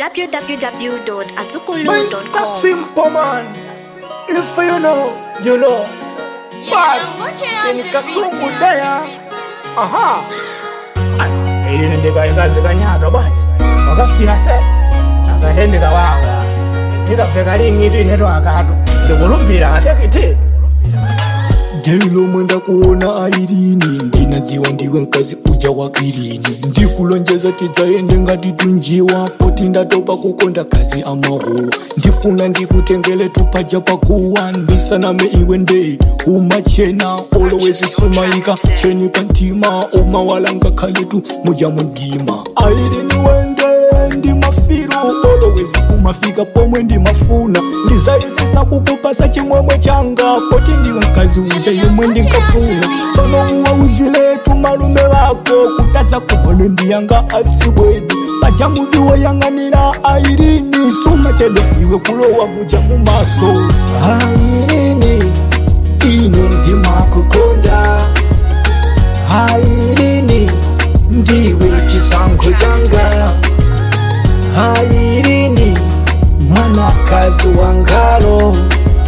www.azukulu.com. Mr. Simple Man. If you know, you know. But in Kasungu there. Aha. Ili ndika ikazi kanyato bati. Wakafika se. Akatendeka wanga. Ndikafika lingitu ineto akatu. Ndikulumbira atekiti. Delo mwenda kuona airini ndinadziwa ndiwe mkazi uja wakirini ndikulonjeza tidzaende ngati tunjiwa poti ndatopa kukonda kazi amaho ndifuna ndikutengele tupaja pakuwa ndisaname iwe nde umachena always sumaika cheni pantima umawalanga khaletu muja mundima airini wende ndimafiru always umafika pomwe ndimafuna ndizayesesa kukupasa chimwemwe changa poti ndiwe mkazi uja yemwe ndingafuna tsono uwauzile tumalume wako kutadza kubone ndiyanga atsibweni paja muviwo yang'anira airini sumachedwa iwe kulowa muja mumaso airini ino ndimakukonda airini ndiwe chisankho changa airini mwanakazi wangalo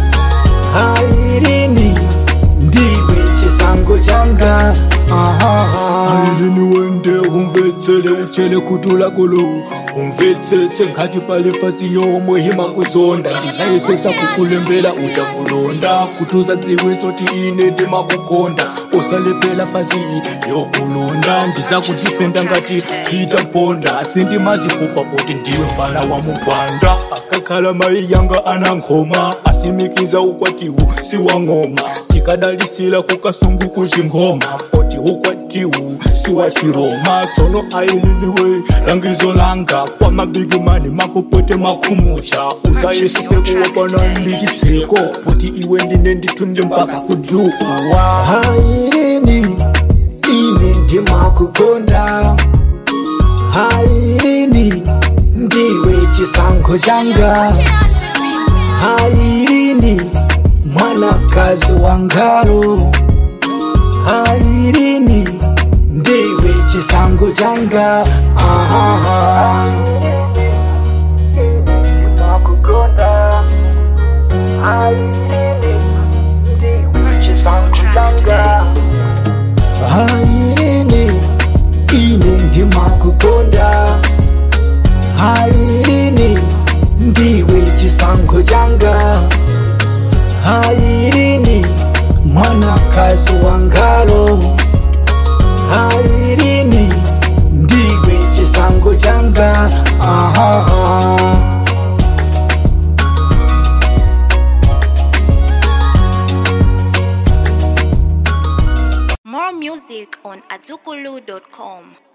airini ndiwe chisango changa airini wende umvetsele chele kutula kulu umvetsese ngati pali fasi yomwe himakuzonda ndisayesesa kukulembela uja kulonda kutuza dziwe zoti ine ndimakukonda usalepela fasi yokulonda ndizakutifenda ngati hita mponda sindimazikupa poti ndiwe mfana wa mugwanda akakhala mai yanga anankhoma asimikiza ukwatiwu siwang'oma tikadalisila kukasungu kuchingoma poti ukwatiwu siwachiroma tsono aililiwe langizo langa kwa mabigimani mapopote makhumucha usayesise kuwapana ndi chitseko poti iwe ndine nditunde mpaka kujuwa airini ine ndimakukonda airini ndiwe chisankho changa airini mwanakazi wangalo airini ndiwe chisango changa Ahaha. airini ine ndimakukonda airini ndiwe chisankho changa airini mwanakazi wangalo airini ndiwe chisango changa Ahaha. More music on azukulu.com.